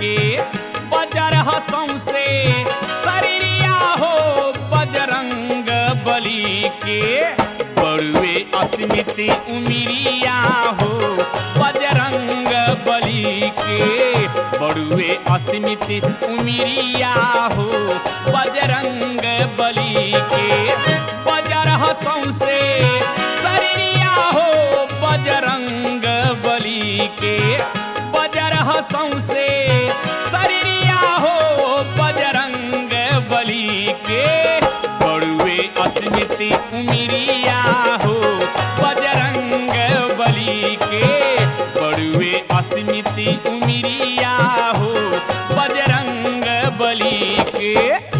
के बजर हसों से शरीरिया हो बजरंग बली के बड़ुए अस्मिति उमिरिया हो बजरंग बली के बड़ुए अस्मिति उमिरिया हो बजरंग बली के बजर हसों से शरीरिया हो बजरंग बली के बजर हसों से शरीरिया हो बजरंग बली के बड़ुए अस्मिति उमिरिया हो बजरंग बली के बड़ुए अस्मिति उमिरिया हो बजरंग बली के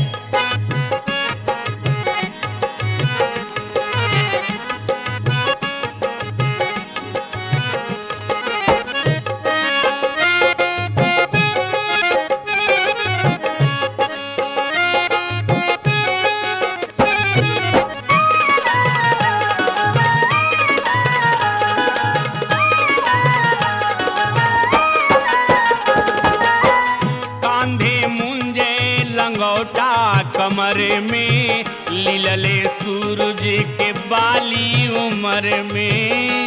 कांधे मुंजे लंगोटा कमर में लीलले सूरज के बाली उमर में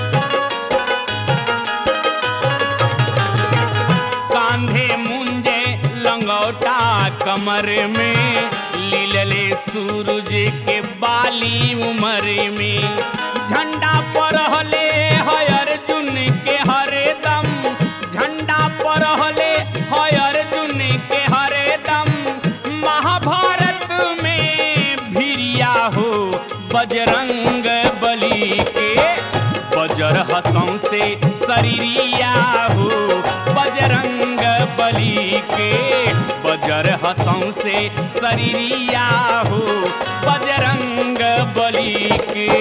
कांधे मुंजे लंगोटा कमर में लीलले सूरज के बाली उमर में झंडा पर हले है अर्जुन के हरे दम झंडा पर हले है अर्जुन के हरे दम महाभारत में भिरिया हो बजरंग बली के बजर हसों से शरीरिया हो बजरंग बली के बजर हसों से शरीरिया हो बजरंग बली के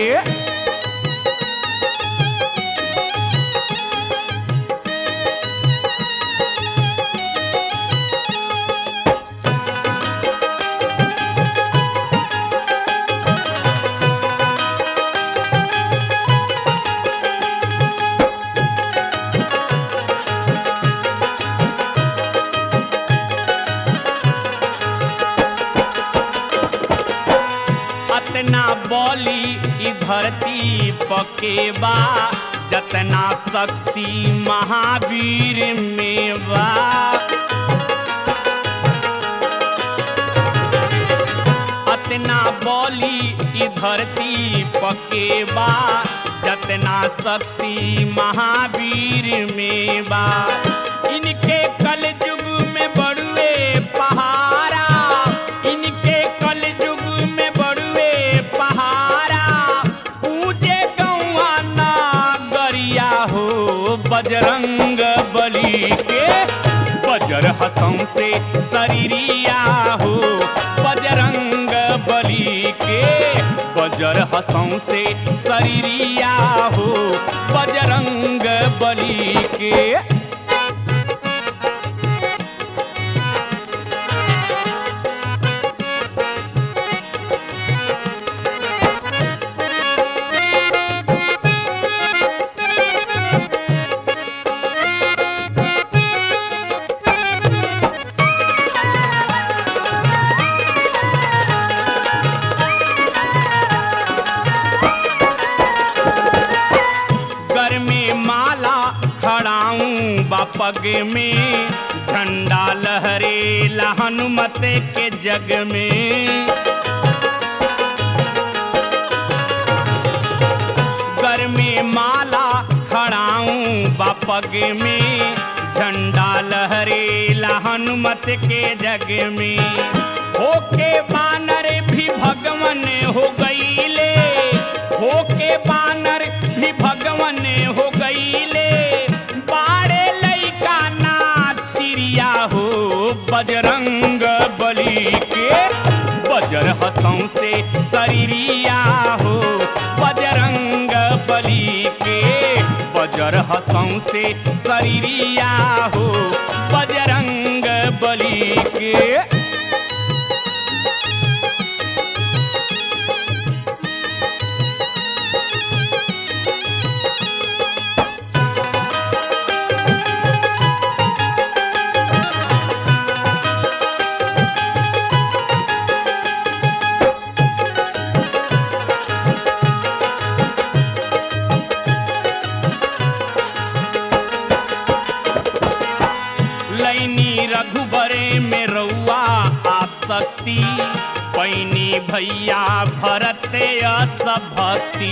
अतना बोली ई धरती पकेबा जतना शक्ति महावीर में बा अतना बोली ई धरती पकेबा जतना शक्ति महावीर में बा इनके कल युग में बड़ुए पहारा इनके कल युग में बड़ुए पहारा पूजे गौआ नागरिया हो बजरंग बली के बजर हसों से शरीरिया हो बजरंग बली के बजर हसों से शरीरिया हो बजरंग बली के घर में माला खड़ाऊं बापग में झंडा लहरे हनुमत के जग में घर में माला खड़ाऊं बापग में झंडा लहरे हनुमत के जग में होके बानर भी भगवन हो गईले होके बानर भी भगवन हो गईले बारे लैका ना तिरिया हो बजरंग बली के बजर हसों से शरीरिया हो बजरंग बली के बजर हसों से शरीरिया हो बजरंग बली के कैनी भैया भरत अस भक्ति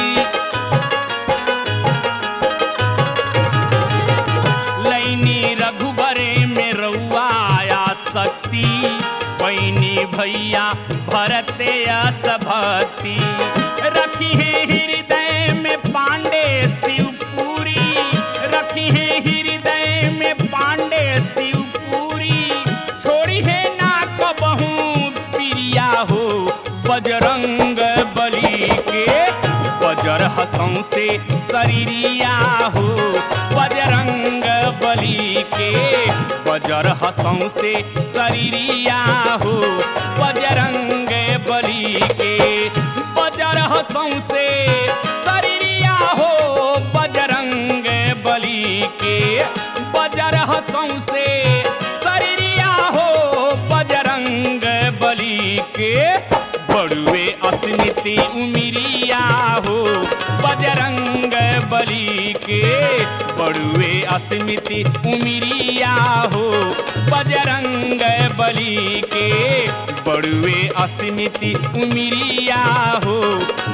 लैनी रघुबरे में रउआया शक्ति पैनी भैया भरते अस भक्ति रखी है हृदय में पांडे शिवपुरी रखी है हृदय में पांडे शिवपुरी छोड़ी है ना कबहू प्रिया हो बजरंग बली के बजर हसों से शरीरिया हो बजरंग बली के बजर हसों से शरीरिया हो बजरंग बली के बजर हसों से शरीरिया हो बजरंग बली के बजर हसों से शरीरिया हो बजरंग बली के बड़ुए अस्मिति उमिरिया हो बजरंग बली के बड़ुए अस्मिति उमिरिया हो बजरंग बली के बड़ुए अस्मिति उमिरिया हो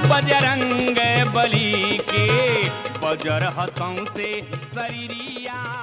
बजरंग बली के बजर हसों से शरीरिया